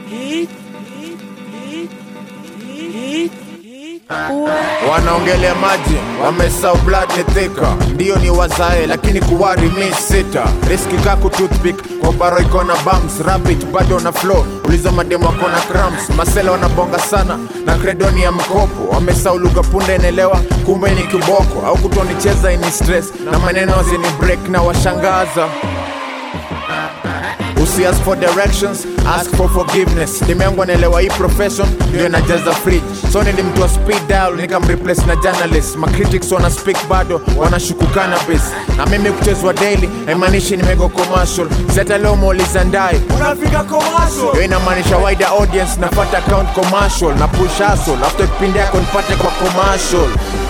wanaongelea maji wamesau blood ni thika ndiyo ni wazae lakini kuwari mi sita riski kaku toothpick kwa baro iko na bums rapid bado na flow uliza mademo wako na cramps masela wanabonga sana na kredoni ya mkopo wamesau lugha punde enelewa kumbe ni kiboko au kutonicheza ini stress na maneno zini break na washangaza usi ask for directions ask for forgiveness nimeangu anaelewa hii profession ndio inajaza fridge so nilimtoa speed dial nikamreplace na journalist macritics wana speak bado wanashuku cannabis na mimi kuchezwa daily haimaanishi nimego commercial seta leo muuliza ndai unafika commercial hiyo inamaanisha wider audience nafata account commercial na push hustle after kipindi yako nipate kwa commercial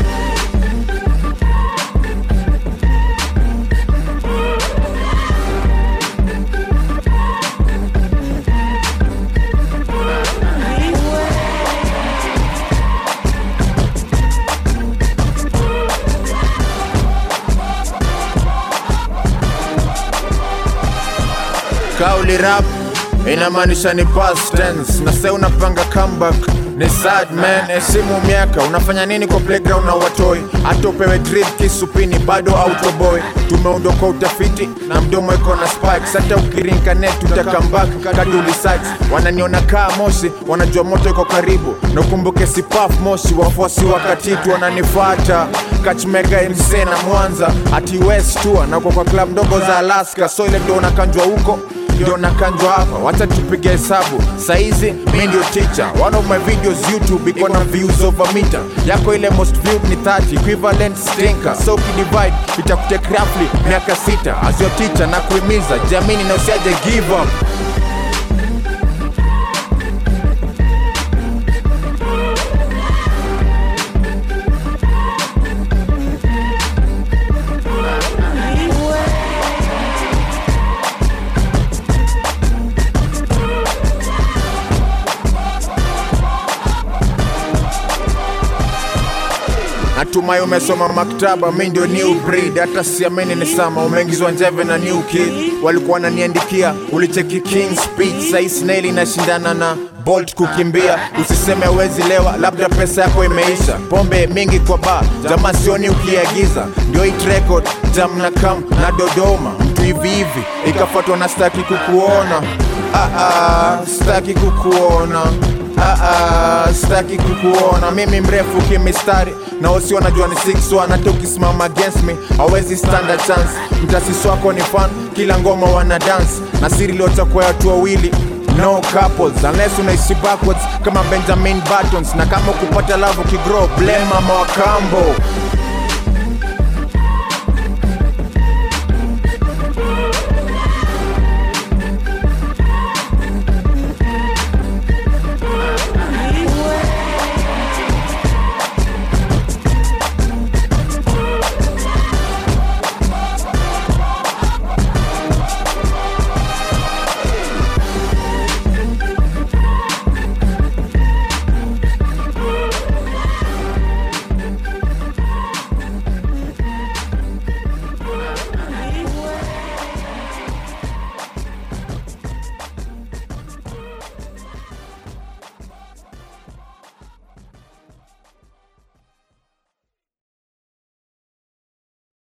kauli rap inamaanisha ni past tense na sasa unapanga comeback ni sad man esimu miaka unafanya nini kwa playground na watoi hata upewe drip kisupini bado autoboy tumeundwa kwa utafiti na mdomo iko na spikes hata ukirinka net utakambak kaduli sites wananiona kaa moshi wanajua moto iko karibu na ukumbuke si puff moshi wafuasi wakatitu wananifata kachmega mc na mwanza ati west tour na uko kwa club ndogo za alaska so ile ndo unakanjwa huko ndio nakanjwa hapa wacha tupige hesabu saizi mi ndio teacher one of my videos youtube iko na views over meter yako ile most viewed ni 30 equivalent stinker so ukidivide itakutake roughly miaka sita as your teacher na kuhimiza jamini na usiaje give up natumai umesoma maktaba mi ndio new breed hata siamini ni sama umeingizwa njeve na new kid walikuwa wananiandikia ulicheki king speech sai snail inashindana na bolt kukimbia usiseme wezi lewa labda pesa yako imeisha pombe mingi kwa ba jamaa sioni ukiagiza ndio hit record jam na kam na dodoma mtu hivi hivi ikafuatwa na staki kukuona ah, ah, staki kukuona Ah, ah, sitaki kukuona mimi mrefu kimistari na wasi wanajua ni 6 hata ukisimama against me hawezi stand a chance mtasisi wako ni fan kila ngoma wana dance na siri liota kwa watu wawili no couples unless unaishi backwards kama benjamin buttons na kama ukupata love ukigrow blame mama wa kambo